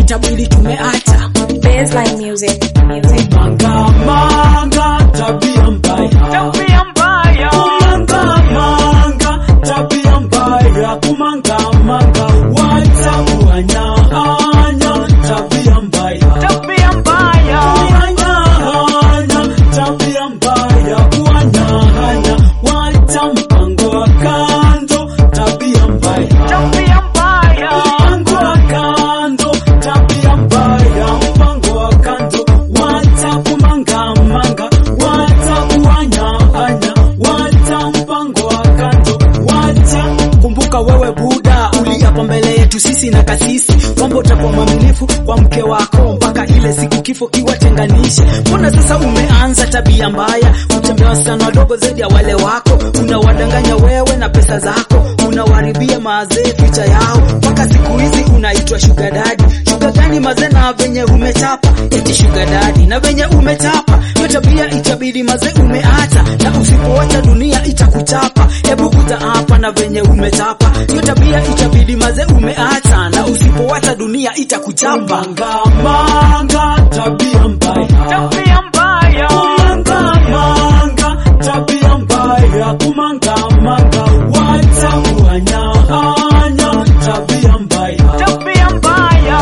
itabidi tumeacha Baseline music. Music. manga manga tabia mbaya tabia mbaya kumanga manga tabia mbaya kumanga manga wacha kuanyanya tabia mbaya tabia mbaya kuanyanya tabia mbaya kuanyanya wacha mpango wa kando tabia mbaya tabia mbaya mpango wa kando tabia mbaya mpango wa kando wacha kumanga manga wacha kuanyanya wacha mpango wa kando wacha kumbuka wewe buda uliapa mbele yetu sisi na kasisi kwamba utakuwa mwaminifu kwa mke wako mpaka ile siku kifo kiwatenganishe mbona sasa umeanza tabia mbaya kutembea wasichana wadogo zaidi ya wale wako unawadanganya wewe na pesa zako unawaribia mazee picha yao mpaka siku hizi unaitwa sugar daddy sugar gani mazee na venye umechapa eti sugar daddy na venye umechapa hiyo tabia itabidi mazee umeacha na usipoacha dunia itakuchapa hebu kuja hapa na venye umechapa hiyo tabia itabidi mazee umeacha na usipoacha dunia itakuchapa manga manga tabia mbaya tabia mbaya kumanga manga tabia mbaya kumanga manga wacha kuanyanya tabia mbaya tabia mbaya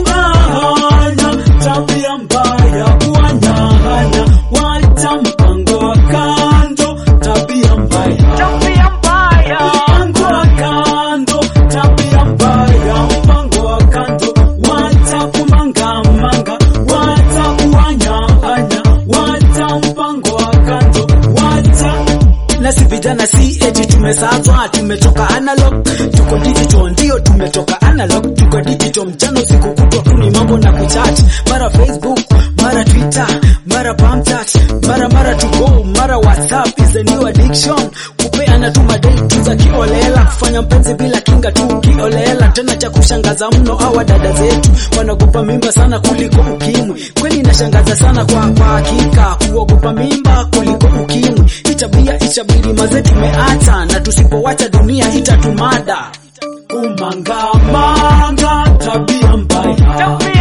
kuanyanya tabia mbaya kuanyanya wacha mpango wa kando tabia mbaya tabia mbaya mpango wa kando tabia mbaya mpango wa kando wacha kumanga manga wacha kuanyanya wacha mpango wa kando wacha nasi vijana si eti tumesazwa tumetoka analog tuko digital ndio tumetoka analog tuko digital mchana usiku kutwa tu ni mambo na kuchat mara facebook mara twitter mara pamchat mara mara to go mara whatsapp is a new addiction kupeana tu madate za kiolela kufanya mpenzi bila kinga tu kiolela tena cha kushangaza mno hawa dada zetu wanaogopa mimba sana kuliko ukimwi kweli inashangaza sana kwa kwa hakika kuogopa mimba kuliko ukimwi itabia itabidi maze tumeacha na tusipowacha dunia itatumada kumanga manga tabia mbaya tabia